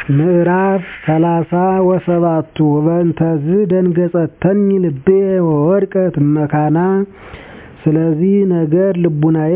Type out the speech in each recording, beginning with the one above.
ምዕራፍ ሰላሳ ወሰባቱ ወበእንተዝ ደንገጸተኒ ልቤ ወወድቀት እመካና ስለዚህ ነገር ልቡናዬ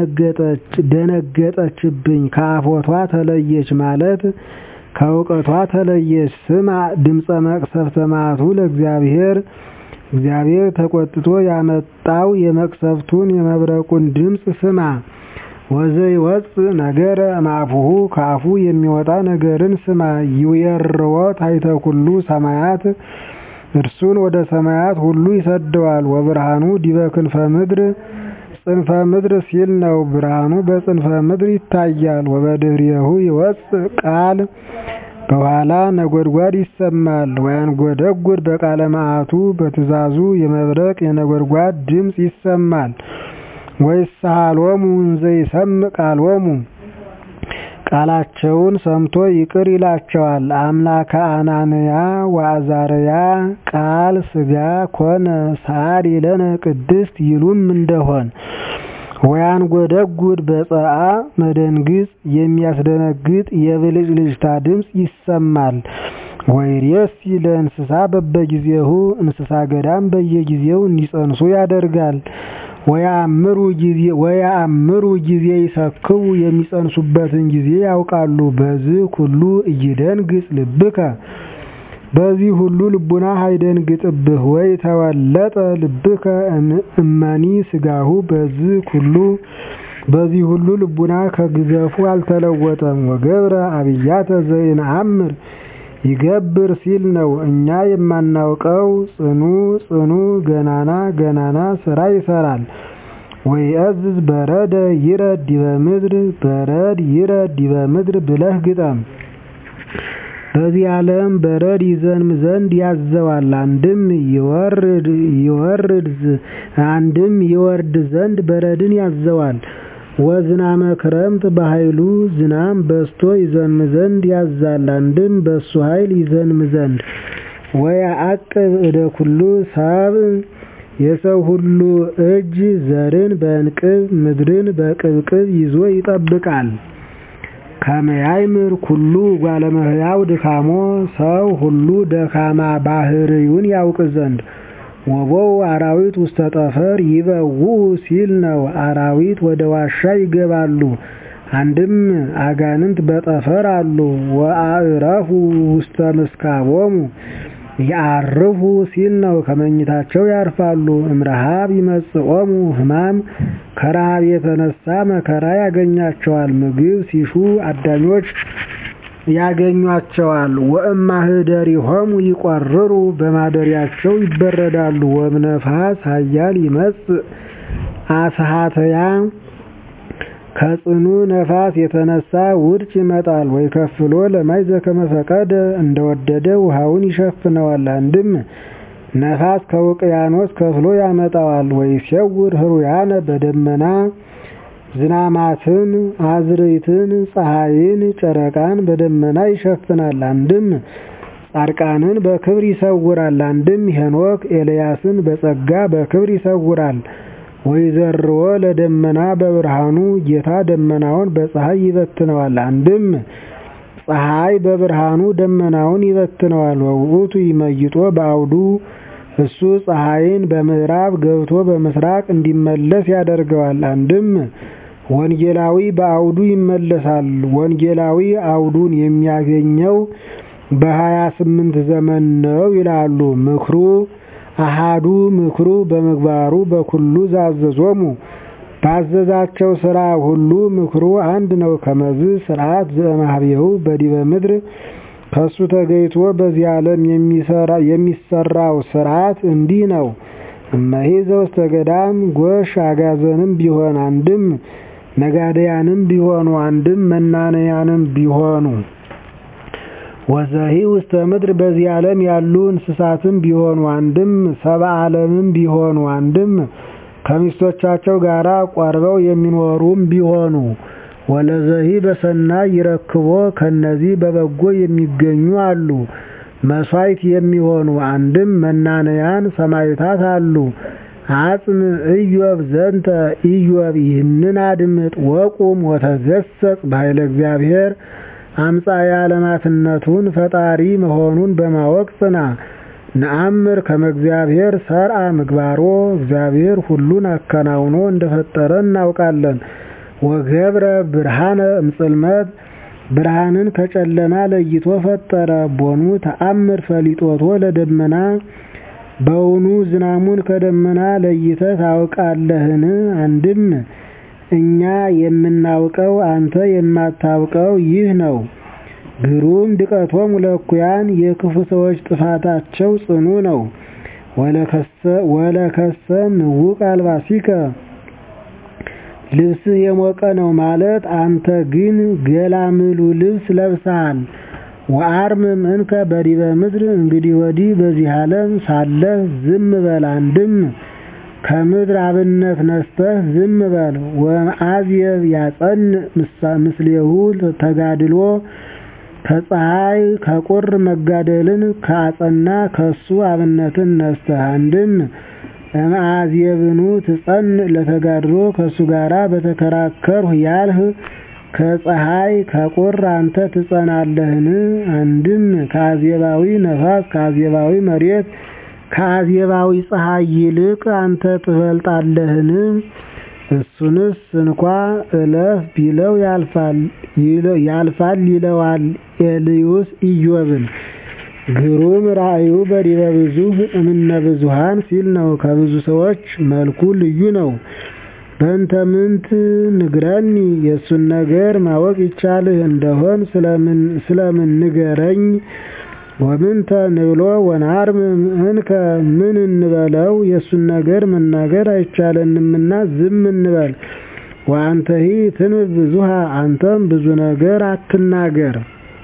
ደነገጠችብኝ ከአፎቷ ተለየች ማለት ከእውቀቷ ተለየች። ስማ ድምፀ መቅሰፍተ መዓቱ ለእግዚአብሔር እግዚአብሔር ተቆጥቶ ያመጣው የመቅሰፍቱን የመብረቁን ድምፅ ስማ። ወዘይወፅእ ነገረ እምአፉሁ ከአፉ የሚወጣ ነገርን ስማ። ይዌርዎ ታሕተ ኩሉ ሰማያት እርሱን ወደ ሰማያት ሁሉ ይሰደዋል። ወብርሃኑ ዲበ ክንፈ ምድር ጽንፈ ምድር ሲል ነው። ብርሃኑ በጽንፈ ምድር ይታያል። ወበድኅሬሁ ይወፅእ ቃል በኋላ ነጎድጓድ ይሰማል። ወያንጎደጉድ በቃለ መዓቱ በትእዛዙ የመብረቅ የነጎድጓድ ድምፅ ይሰማል። ወይሳሃሎሙ እንዘ ይሰምዕ ቃሎሙ ቃላቸውን ሰምቶ ይቅር ይላቸዋል። አምላከ አናንያ ወአዛርያ ቃል ሥጋ ኮነ ሰዓሊ ለነ ቅድስት ይሉም እንደሆን ወያንጎደጉድ በጸአ መደንግጽ የሚያስደነግጥ የብልጭልጭታ ድምፅ ይሰማል። ወይሬሲ ለእንስሳ በበጊዜሁ እንስሳ ገዳም በየጊዜው እንዲጸንሱ ያደርጋል። ወያአምሩ ጊዜ ይሰክቡ የሚጸንሱበትን ጊዜ ያውቃሉ። በዚህ ሁሉ ኢይደንግጽ ልብከ በዚህ ሁሉ ልቡናህ አይደንግጥብህ። ወይ ተወለጠ ልብከ እመኒ ሥጋሁ በዚህ ሁሉ በዚህ ሁሉ ልቡና ከግዘፉ አልተለወጠም። ወገብረ አብያተ ዘኢነአምር ይገብር ሲል ነው። እኛ የማናውቀው ጽኑ ጽኑ ገናና ገናና ስራ ይሰራል። ወይእዝዝ በረደ ይረድ ዲበ ምድር በረድ ይረድ ዲበ ምድር ብለህ ግጠም። በዚህ ዓለም በረድ ይዘንም ዘንድ ያዘዋል። አንድም ይወርድ ይወርድ አንድም ይወርድ ዘንድ በረድን ያዘዋል። ወዝናመ ክረምት በኃይሉ ዝናም በስቶ ይዘንም ዘንድ ያዛል። አንድም በሱ ኃይል ይዘንም ዘንድ ወያዕቅብ እደ ኩሉ ሰብእ የሰው ሁሉ እጅ ዘርን በእንቅብ ምድርን በቅብቅብ ይዞ ይጠብቃል። ከመያይምር ኩሉ እጓለ እመሕያው ድካሞ ሰው ሁሉ ደካማ ባህርዩን ያውቅ ዘንድ ወቦው አራዊት ውስተ ጠፈር ይበውኡ ሲል ነው። አራዊት ወደ ዋሻ ይገባሉ። አንድም አጋንንት በጠፈር አሉ። ወአዕረፉ ውስተ ምስካቦሙ ያርፉ ሲል ነው። ከመኝታቸው ያርፋሉ። እምረሃብ ይመጽኦሙ ሕማም ከረሃብ የተነሳ መከራ ያገኛቸዋል። ምግብ ሲሹ አዳኞች ያገኟቸዋል። ወእማህደሪሆሙ ይቆርሩ በማደሪያቸው ይበረዳሉ። ወእምነፋስ ኃያል ይመጽእ አስሃተያ ከጽኑ ነፋስ የተነሳ ውርጭ ይመጣል። ወይ ከፍሎ ለማይ ዘከመ ፈቀደ እንደወደደ ውሃውን ይሸፍነዋል። አንድም ነፋስ ከውቅያኖስ ከፍሎ ያመጣዋል። ወይ ሲያውር ህሩያነ በደመና ዝናማትን አዝርዕትን ፀሐይን ጨረቃን በደመና ይሸፍናል። አንድም ጻድቃንን በክብር ይሰውራል። አንድም ሄኖክ ኤልያስን በጸጋ በክብር ይሰውራል። ወይዘርዎ ለደመና በብርሃኑ ጌታ ደመናውን በፀሐይ ይበትነዋል። አንድም ፀሐይ በብርሃኑ ደመናውን ይበትነዋል። ወውእቱ ይመይጦ በአውዱ እሱ ፀሐይን በምዕራብ ገብቶ በምስራቅ እንዲመለስ ያደርገዋል። አንድም ወንጌላዊ በአውዱ ይመለሳል። ወንጌላዊ አውዱን የሚያገኘው በሀያ ስምንት ዘመን ነው ይላሉ። ምክሩ አሃዱ ምክሩ በምግባሩ በኩሉ ዛዘዞሙ ባዘዛቸው ስራ ሁሉ ምክሩ አንድ ነው። ከመዝ ስርዓት ዘእምኀቤሁ በዲበ ምድር ከሱ ተገይቶ በዚህ ዓለም የሚሰራው ስርዓት እንዲህ ነው። እመሂ ዘውስተ ገዳም ጎሽ አጋዘንም ቢሆን አንድም ነጋደያንም ቢሆኑ አንድም መናነያንም ቢሆኑ ወዘሂ ውስተ ምድር በዚህ ዓለም ያሉ እንስሳትም ቢሆኑ አንድም ሰብአ ዓለምም ቢሆኑ አንድም ከሚስቶቻቸው ጋር ቆርበው የሚኖሩም ቢሆኑ ወለዘሂ በሰናይ ይረክቦ ከነዚህ በበጎ የሚገኙ አሉ። መስዋዕት የሚሆኑ አንድም መናነያን ሰማዕታት አሉ። አጽም ኢዮብ ዘንተ ኢዮብ ይህንን አድምጥ ወቁም ወተገሰጽ በኃይለ እግዚአብሔር አምጻኤ ዓለማትነቱን ፈጣሪ መሆኑን በማወቅ ጽና። ነአምር ከመ እግዚአብሔር ሰርአ ምግባሮ እግዚአብሔር ሁሉን አከናውኖ እንደፈጠረ እናውቃለን። ወገብረ ብርሃነ እምጽልመት ብርሃንን ከጨለማ ለይቶ ፈጠረ። ቦኑ ተአምር ፈሊጦቶ ለደመና በውኑ ዝናሙን ከደመና ለይተህ ታውቃለህን? አንድም እኛ የምናውቀው አንተ የማታውቀው ይህ ነው። ግሩም ድቀቶሙ ለእኩያን የክፉ ሰዎች ጥፋታቸው ጽኑ ነው። ወለከሰ ምውቅ አልባሲከ ልብስህ የሞቀ ነው ማለት አንተ ግን ገላምሉ ልብስ ለብሰሃል። ወአርምም እንከ በዲበ ምድር እንግዲህ ወዲህ በዚህ ዓለም ሳለህ ዝም በል። አንድም ከምድር አብነት ነስተህ ዝም በል። ወመዓዝየብ ያጸን ምስሌሁ ተጋድሎ ከፀሐይ ከቁር መጋደልን ከአጸና ከሱ አብነትን ነስተህ አንድም እምአዝየብኑ ትጸን ለተጋድሎ ከሱ ጋራ በተከራከርሁ ያልህ ከፀሐይ ከቁር አንተ ትጸናለህን? አንድም ከአዜባዊ ነፋስ ከአዜባዊ መሬት ከአዜባዊ ፀሐይ ይልቅ አንተ ትበልጣለህን? እሱንስ እንኳ እለፍ ቢለው ያልፋል ይለዋል ኤልዩስ ኢዮብን። ግሩም ራእዩ በዲበ ብዙኅ እምነ ብዙኃን ሲል ነው። ከብዙ ሰዎች መልኩ ልዩ ነው። በእንተ ምንት ንግረኒ የእሱን ነገር ማወቅ ይቻልህ እንደሆን ስለምን ንገረኝ። ወምንተ ንብሎ ወናርምም እንከ ምን እንበለው የእሱን ነገር መናገር አይቻለንምና ዝም እንበል። ወአንተሂ ትንብ ብዙሃ አንተም ብዙ ነገር አትናገር።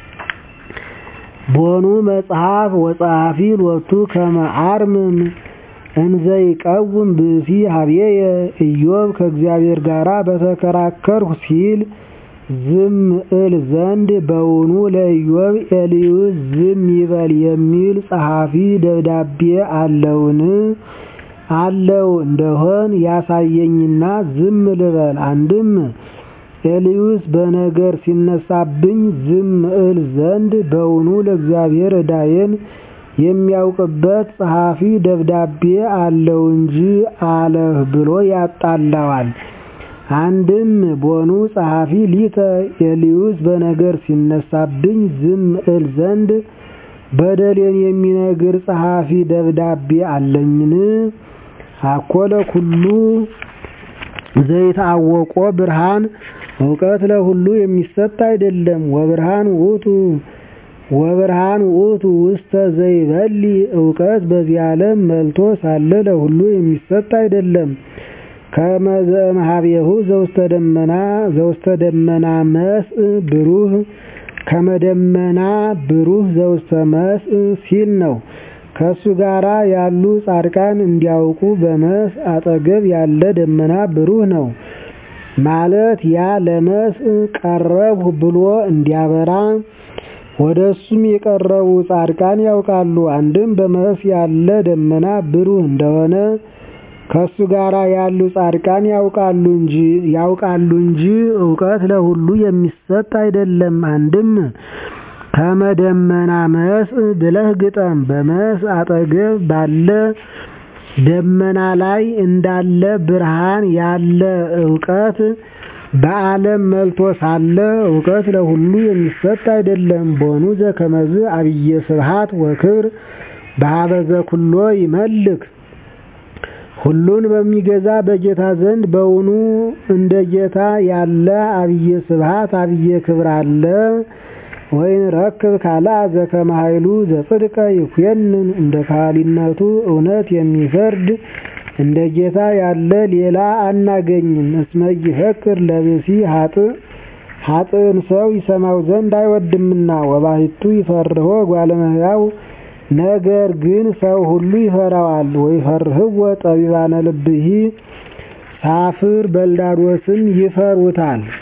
ቦኑ መጽሐፍ ወጸሐፊ ሎቱ ከመ አርምም እንዘ ይቀውም ብእሲ ሀብዬየ ኢዮብ ከእግዚአብሔር ጋር በተከራከርሁ ሲል ዝም እል ዘንድ በውኑ ለኢዮብ ኤልዩስ ዝም ይበል የሚል ጸሐፊ ደብዳቤ አለውን? አለው እንደሆን ያሳየኝና ዝም ልበል። አንድም ኤልዩስ በነገር ሲነሳብኝ ዝም እል ዘንድ በውኑ ለእግዚአብሔር ዕዳዬን የሚያውቅበት ጸሐፊ ደብዳቤ አለው እንጂ አለህ ብሎ ያጣላዋል። አንድም ቦኑ ጸሐፊ ሊተ ኤልዩስ በነገር ሲነሳብኝ ዝም እል ዘንድ በደሌን የሚነግር ጸሐፊ ደብዳቤ አለኝን? አኮለ ኩሉ ዘይታወቆ ብርሃን እውቀት ለሁሉ የሚሰጥ አይደለም። ወብርሃን ውእቱ ወብርሃን ውእቱ ውስተ ዘይበሊ እውቀት በዚህ ዓለም መልቶ ሳለ ለሁሉ የሚሰጥ አይደለም። ከመዘ እምኀቤሁ ዘውስተ ደመና ዘውስተ ደመና መስእ ብሩህ ከመደመና ብሩህ ዘውስተ መስእ ሲል ነው። ከሱ ጋራ ያሉ ጻድቃን እንዲያውቁ በመስእ አጠገብ ያለ ደመና ብሩህ ነው ማለት ያ ለመስእ ቀረብሁ ብሎ እንዲያበራ ወደ እሱም የቀረቡ ጻድቃን ያውቃሉ። አንድም በመስእ ያለ ደመና ብሩህ እንደሆነ ከሱ ጋራ ያሉ ጻድቃን ያውቃሉ እንጂ ያውቃሉ እንጂ እውቀት ለሁሉ የሚሰጥ አይደለም። አንድም ከመደመና መስእ ብለህ ግጠም። በመስእ አጠገብ ባለ ደመና ላይ እንዳለ ብርሃን ያለ እውቀት በዓለም መልቶ ሳለ እውቀት ለሁሉ የሚሰጥ አይደለም። ቦኑ ዘከመዝ አብየ ስብሐት ወክብር በሀበዘ ኩሎ ይመልክ ሁሉን በሚገዛ በጌታ ዘንድ በውኑ እንደ ጌታ ያለ አብየ ስብሐት አብየ ክብር አለ? ወይን ረክብ ካልአ ዘከመ ኃይሉ ዘጽድቀ ይኩነን እንደ ካህሊነቱ እውነት የሚፈርድ እንደ ጌታ ያለ ሌላ አናገኝም። እስመ ይፈክር ለብሲ ሀጥእ ሀጥእን ሰው ይሰማው ዘንድ አይወድምና ወባሕቱ ይፈርሆ እጓለ እመሕያው ነገር ግን ሰው ሁሉ ይፈራዋል። ወይፈርህዎ ጠቢባነ ልብሂ ሳፍር በልዳዶስም ይፈሩታል።